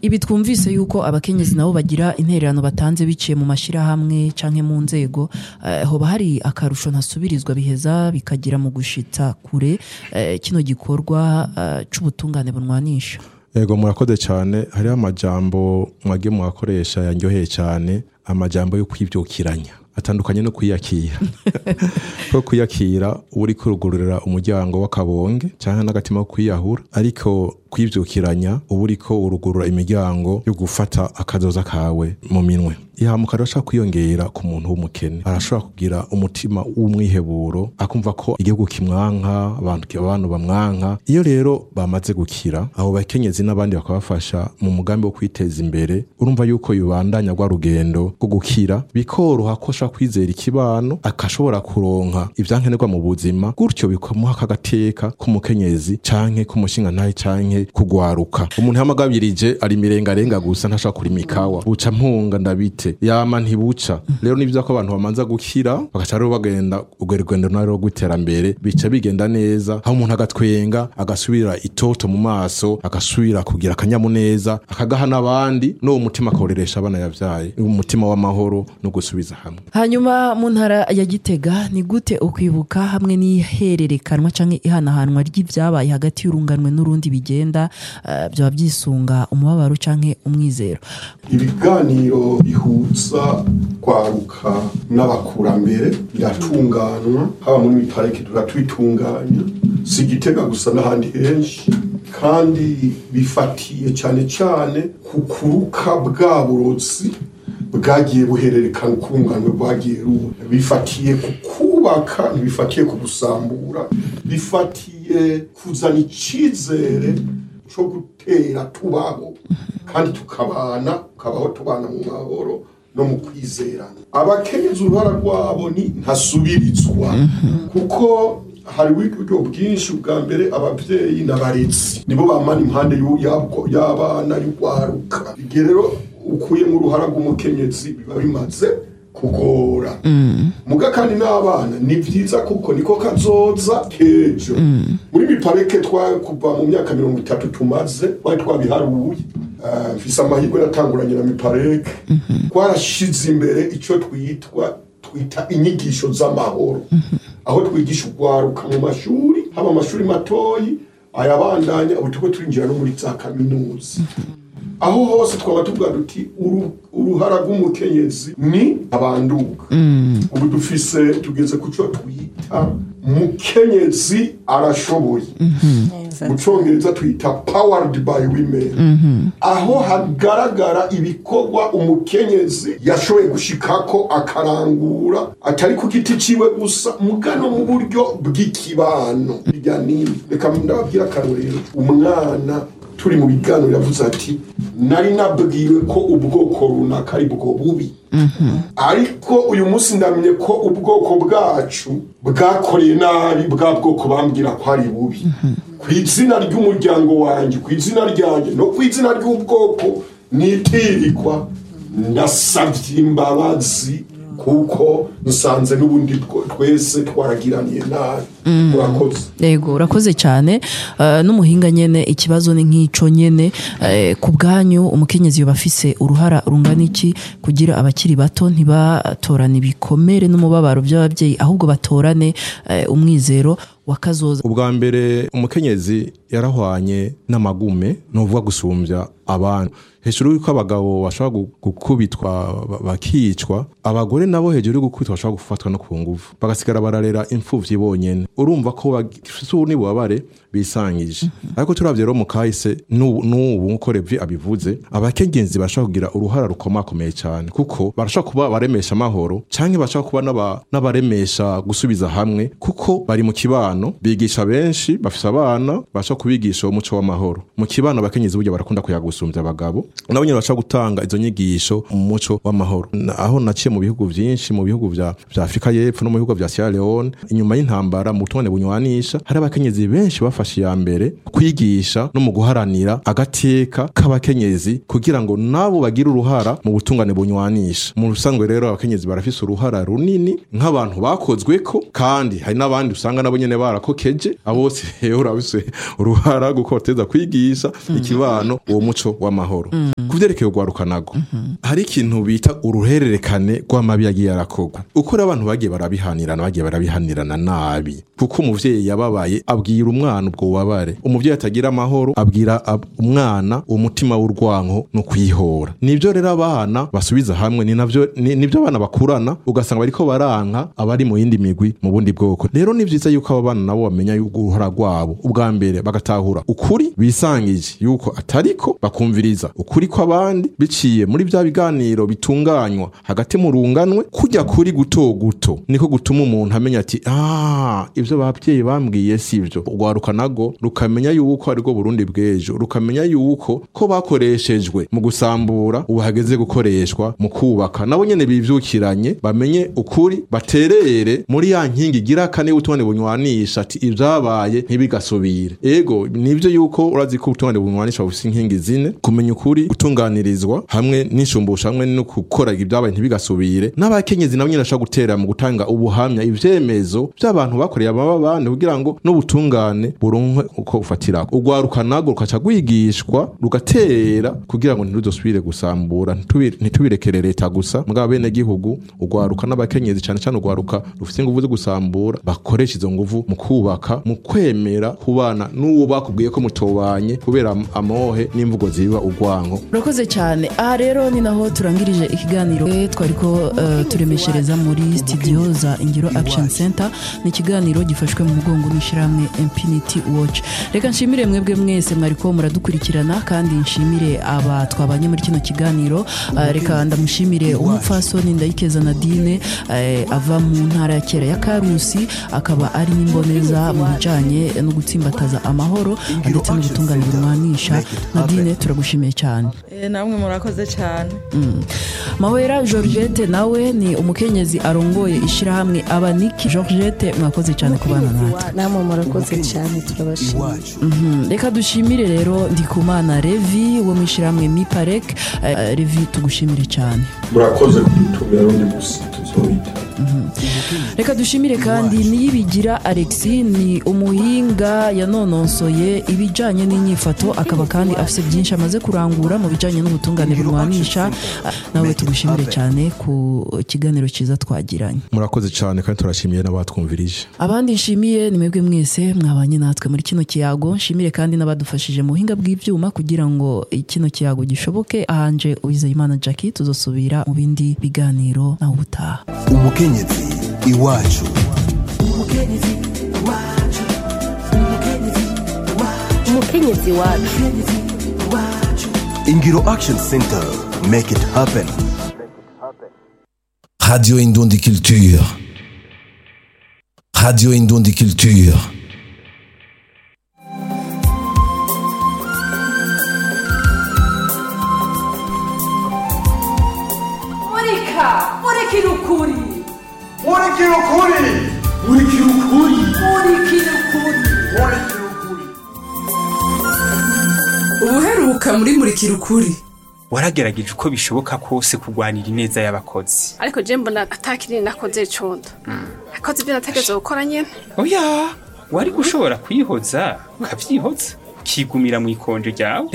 ibi twumvise yuko abakenyezi nabo bagira intererano batanze biciye mu mashirahamwe canke mu nzego eh, hoba hari akarusho ntasubirizwa biheza bikagira mu gushitsa kure eh, kino gikorwa eh, c'ubutungane bunwanisha Ego murakoze cyane hariho amajambo mwage mwakoresha yanyoheye cyane amajambo yo kwibyukiranya atandukanye no kwiyakira ko kwiyakira uba uri kurugururira umuryango w'akabonge cyangwa n'agatima ko kwiyahura ariko kwibyukiranya uba uri ko urugurura imiryango yo gufata akazoza kawe mu minwe ihamuka arashobora kwiyongera ku muntu w'umukene arashobora kugira umutima w'umwiheburo akumva ko igihugu kimwanka abantu abantu bamwanka iyo rero bamaze gukira abo bakenyezi n'abandi bakabafasha mu mugambi wo kwiteza imbere urumva yuko yubandanya rwa rugendo rwo gukira bikoroha ko ashobora kwizera ikibano akashobora kuronka ivyankenerwa mu buzima gutyo bikamuha akagateka k'umukenyezi canke k'umushingantahe canke kugwaruka umuntu yamagabirije ari mirengarenga gusa ntashobora kurima ikawa buca mpunga ndabite yama ntibuca rero nivyo ko abantu bamanza gukira bagaca rero bagenda urwo rugendo narwo rw'iterambere bica bigenda neza aho umuntu agatwenga agasubira itoto mu maso agasubira kugira akanyamuneza akagaha n'abandi n'uwo mutima akawureresha abana yavyaye umutima w'amahoro no gusubiza hamwe hanyuma mu ntara ya gitega ni gute ukwibuka hamwe n'ihererekanwa canke ihanahanwa ry'ivyabaye hagati y'urunganwe n'urundi bigenda eh, byaba byisunga umubabaro canke umwizero ibiganiro bihuza kwaruka n'abakurambere biratunganywa haba muri miparike turatwitunganya si igitega gusa n'ahandi henshi kandi bifatiye cyane cyane ku kuruka bwa burozi bwagiye buhererekana ukunganwe bwagiye ruba bifatiye ku kubaka ntibifatiye ku gusambura bifatiye kuzana icyizere cyo gutera tubaho kandi tukabana tukabaho tubana mu mahoro no mu kwizerana abakenyezi uruhara rwabo ni ntasubirizwa kuko hari uburyo bwinshi bwa mbere ababyeyi n'abarezi nibo bamana impande y'u- yabwo- y'abana y'urwaruka igihe rero ukuyemo uruhara rw'umukenyezi biba bimaze kugora muga kandi n'abana ni byiza kuko niko kazoza kejo muri miparike twa kuva mu myaka mirongo itatu tumaze twari twabiharuye Eh, mfise amahirwe natanguranye na miparike twarashize imbere icyo twitwa twita inyigisho z'amahoro aho twigisha urwaruka mu mashuri haba amashuri matoyi ayabandanya ubu turiko turinjira no muri za kaminuza aho hose twaba tuvuga duti uru- uruhara rw'umukenyezi ni abanduka ubu dufise tugeze ku cyo twita mukenyezi arashoboye mu cyongereza twita powered by women aho hagaragara ibikorwa umukenyezi yashoboye gushikako akarangura atari ku giti ciwe gusa mugano mu buryo bw'ikibano bijya nini reka ndababwira akarorero umwana turi mu biganiro yavuze ati nari nabwiwe ko ubwoko runaka ari bwo bubi ariko uyu munsi ndamenye ko ubwoko bwacu bwakoreye nabi bwa bwoko bambwira ko ari bubi ku izina ry'umuryango wanjye ku izina ryanjye no ku izina ry'ubwoko nitirirwa ndasabye imbabazi kuko nsanze n'ubundi two- twese twaragiraniye nabi murakoze yego urakoze cyane eh, n'umuhinga nyene ikibazo ni nk'ico nyene eh, ku bwanyu umukenyezi yoba afise uruhara rungana iki kugira abakiri bato ntibatorane ibikomere n'umubabaro by'ababyeyi ahubwo batorane eh, umwizero wa kazoza ubwa mbere umukenyezi yarahwanye n'amagume nuvuga gusumbya abantu hejuru y'uko abagabo bashobora gu- gukubitwa ba- bakicwa abagore nabo hejuru yo gukubitwa bashobora gufatwa no ku nguvu bagasigara bararera imfuvyi bonyene urumva ko bafise ububabare bisangije ariko turavye rero mu kahise n'ubu n'ubu nk'uko Levi abivuze abakenyezi bashobora kugira uruhara rukomakomeye cyane kuko barashobora kuba baremesha amahoro canke bashobora kuba n'aba- n'abaremesha gusubiza hamwe kuko bari mu kibano bigisha benshi bafise abana bashobora kubigisha umuco w'amahoro mu kibano abakenyezi burya barakunda kuyagusumbya abagabo nabo nyene bashobora gutanga izo nyigisho mu muco w'amahoro Na- aho naciye mu bihugu vyinshi mu bihugu vya vya Afrika y'Epfo no mu bihugu vya Sierra Leone inyuma y'intambara mu butone bunywanisha hari abakenyezi benshi bafashe iya mbere kwigisha no mu guharanira agateka k'abakenyezi kugira ngo nabo bagire uruhara mu butungane bunywanisha mu rusanzwe rero abakenyezi barafise uruhara runini nk'abantu bakozweko kandi hari n'abandi usanga nabo nyene barakokeje abo bose rero urabise uruhara gukoteza kwigisha ikibano uwo muco w'amahoro ku vyerekeye urwaruka nago hari ikintu bita uruhererekane rw'amabi yagiye arakorwa uko rero abantu bagiye barabihanirana bagiye barabihanirana nabi kuko umuvyeyi yababaye abwira umwana ubwo bubabare umuvyeyi atagira amahoro abwira ab- umwana umutima w'urwanko no kwihora nivyo rero abana basubiza hamwe ni navyo ni- nivyo abana bakurana ugasanga bariko baranka abari mu yindi migwi mu bundi bwoko rero ni vyiza yuko abo bana nabo bamenya yuko uruhara rwabo ubwa mbere bagatahura ukuri bisangije yuko atariko bakumviriza ukuri kw'abandi biciye muri vya biganiro bitunganywa hagati mu runganwe kujya kuri guto guto niko gutuma umuntu amenya ati ah ivyo babyeyi bambwiye sivyo urwaruka nago rukamenya yuko arirwo Burundi bw'ejo rukamenya yuko ko bakoreshejwe mu gusambura ubu hageze gukoreshwa mu kubaka nabo nyene bivyukiranye bamenye ukuri baterere muri ya nkingi igira kane y'ubutungane bunywanisha ati ivyabaye ntibigasubire ego nivyo yuko urazi ko ubutungane bunywanisha bufise inkingi zine kumenya ukuri gutunganirizwa hamwe n'inshumbusho hamwe no gukora ibyabaye ntibigasubire n'abakenyezi nabo nyene bashobora gutera mu gutanga ubuhamya ivyemezo vy'abantu bakoreye ababa bandi kugira ngo n'ubutungane buronkwe uko bufatira urwaruka nago rukaca rwigishwa rugatera kugira ngo ntiruzosubire gusambura ntitubi- ntitubirekere leta gusa mugabo bene gihugu urwaruka n'abakenyezi cane cane urwaruka rufise inguvu zo gusambura bakoresha izo nguvu mu kubaka mu kwemera kubana n'uwo bakubwiye ko mutobanye kubera am- amohe n'imvugo ziba urwanko urakoze cyane aha rero ni naho turangirije ikiganiro Eh, twariko eh, turemeshereza muri studio za ingiro action center ni ikiganiro gifashwe mu mugongo n'ishyirahamwe infinity watch reka nshimire mwebwe mwese mwariko muradukurikirana kandi nshimire aba twabanye muri kino kiganiro Eh, reka ndamushimire umupfasoni ndayikeza nadine eh, ava mu ntara ya kera ya karusi akaba ari n'imboneza mu bijanye no gutsimbataza amahoro ndetse n'ubutungane burwanisha nadine turagushimiye cyane Eh, namwe murakoze cyane mahwera georgette nawe ni umukenyezi arongoye ishyirahamwe abaniki georgette mwakoze cyane kubana natwe namwe murakoze cyane turabashimira Mhm. reka dushimire rero ndikumana revi wo mu ishyirahamwe miparek Eh, revi tugushimire cyane murakoze kudutumira undi musi tuzohita reka dushimire kandi niyibigira alexi ni umuhinga yanononsoye ibijyanye n'inyifato akaba kandi afite byinshi amaze kurangura mu bijyanye n'ubutungane burwanisha nawe tugushimire cyane ku kiganiro cyiza twagiranye murakoze cyane kandi turashimiye n'abatwumvirije abandi nshimiye ni mwebwe mwese mwabanye natwe muri kino kiyago nshimire kandi n'abadufashije mu buhinga bw'ibyuma kugira ngo kino kiyago gishoboke ahanje uwizeyimana jackie tuzosubira mu bindi biganiro nawe ubutaha umukenyezi iwacu umukenyezi wacu ingiro action center make it happen radio indundi culture radio indundi culture murika murikira ukuri murikira ukuri murikira ukuri murikira ukuri murikira ukuri ubuheruka muri murikira ukuri waragerageje uko bishoboka kose kurwanira ineza y'abakozi ariko je mbona atakiri nakoze condo nakoze ibyo nategetse gukora nyene oya wari gushobora kwihoza ukavyihoza ukigumira mu ikonje ryawe